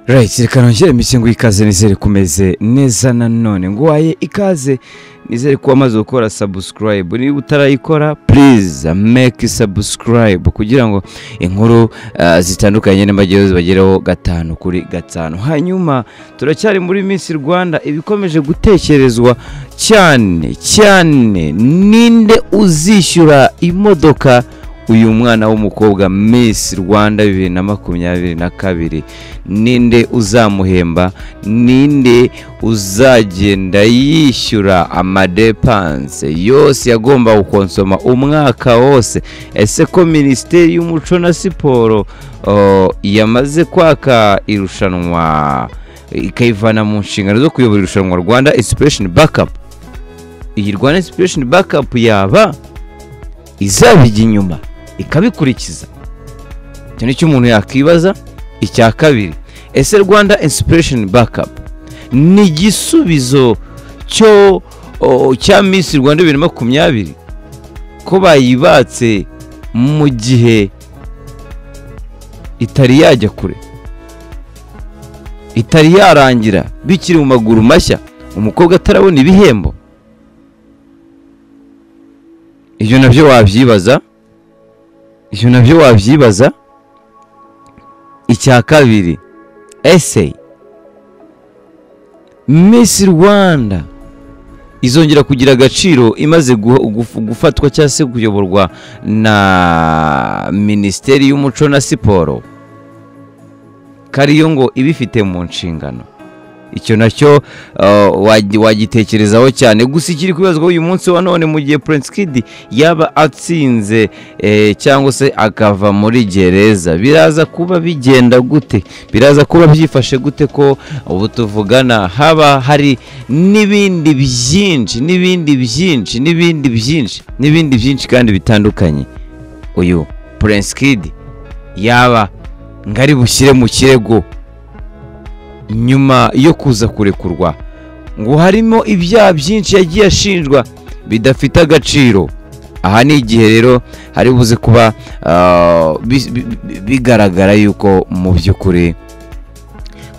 Right reka nongere mbise ngo ikaze nizere kumeze neza nanone nguhaye ikaze nizere ko wamaze gukora subscribe niba utarayikora please make subscribe kugira ngo inkuru ah, zitandukanye n'amajyayo zibagereho gatanu kuri gatanu hanyuma turacyari muri Miss Rwanda ibikomeje gutekerezwa cyane cyane ninde uzishyura imodoka uyu mwana w'umukobwa Miss Rwanda bibiri na makumyabiri na kabiri ninde uzamuhemba ninde uzagenda yishyura amadepanse yose yagomba gukonsoma umwaka wose ese ko minisiteri y'umuco na siporo oh, yamaze kwaka irushanwa ikayivana mu nshingano zo kuyobora irushanwa rwanda inspiration backup iyi rwanda inspiration backup yaba izabijya inyuma ikabikurikiza icyo ni cyo umuntu yakwibaza icya kabiri ese rwanda inspiration backup ni igisubizo cyo o, cya minsi rwanda bibiri na makumyabiri ko bayibatse mu gihe itari yajya kure itari yarangira bikiri mu maguru mashya umukobwa atarabona ibihembo ibyo nabyo wabyibaza ibyo nabyo wabyibaza icya kabiri ese Miss Rwanda izongera kugira agaciro imaze gu- gufu- gufatwa cyangwa se kuyoborwa na minisiteri y'umuco na siporo kariyo ngo ibifite mu nshingano icyo nacyo eh, wagi- wagitekerezaho cyane gusa ikiri kwibazwaho uyu munsi wa none mu gihe Prince Kid yaba atsinze eh, cyangwa se akava muri gereza biraza kuba bigenda gute biraza kuba byifashe gute ko ubu tuvugana haba hari n'ibindi byinshi n'ibindi byinshi n'ibindi byinshi n'ibindi byinshi kandi bitandukanye uyu Prince Kid yaba ngari bushyire mu kirego nyuma yo kuza kurekurwa ngo harimo ibyaha byinshi yagiye ashinjwa bidafite agaciro aha ni igihe rero hari buze kuba ah, bi- bi- bi- bigaragara yuko mu by'ukuri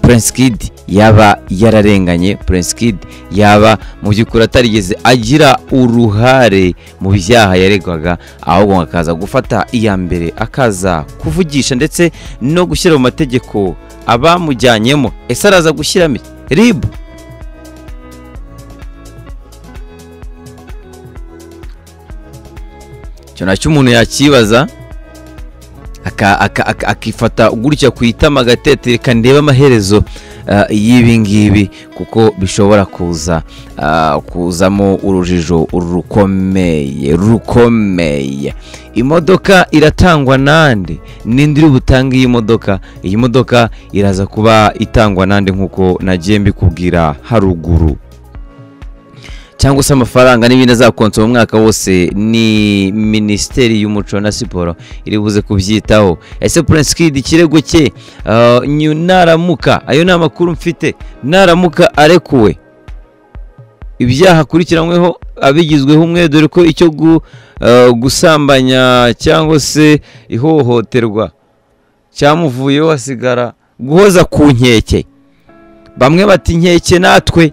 Prince Kid yaba yararenganye Prince Kid yaba mu by'ukuri atarigeze agira uruhare mu byaha yaregwaga ahubwo akaza gufata iya mbere akaza kuvugisha ndetse no gushyira mu mategeko abamujyanyemo ese araza gushyiramo iki? ribu icyo nacyo umuntu yakibaza aka- aka- aka- akifata gutya ku itama agatete reka ndebe amaherezo ah, y'ibi ngibi kuko bishobora kuza ah, kuzamo urujijo rukomeye rukomeye imodoka iratangwa nande ninde uri butange iyi modoka iyi modoka iraza kuba itangwa nande nk'uko nagiye mbikubwira haruguru cyangwa se amafaranga n'ibindi azakonsoma umwaka wose ni minisiteri y'umuco na siporo iri buze kubyitaho ese prince kid ikirego cye ah, nyu- naramuka ayo ni amakuru mfite naramuka arekuwe ibyaha akurikiranyweho abigizweho umwe dore ko icyo gu- ah, gusambanya cyangwa se ihohoterwa cyamuvuyeho hasigara guhoza ku nkeke bamwe bati inkeke natwe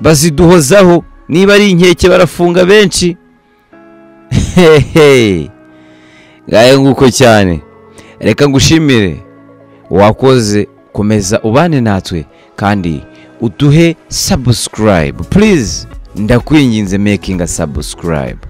baziduhozaho niba ari inkeke barafunga benshi hehe ngaye nguko cyane reka ngushimire wakoze komeza ubane natwe kandi uduhe subscribe please ndakwinginze making a subscribe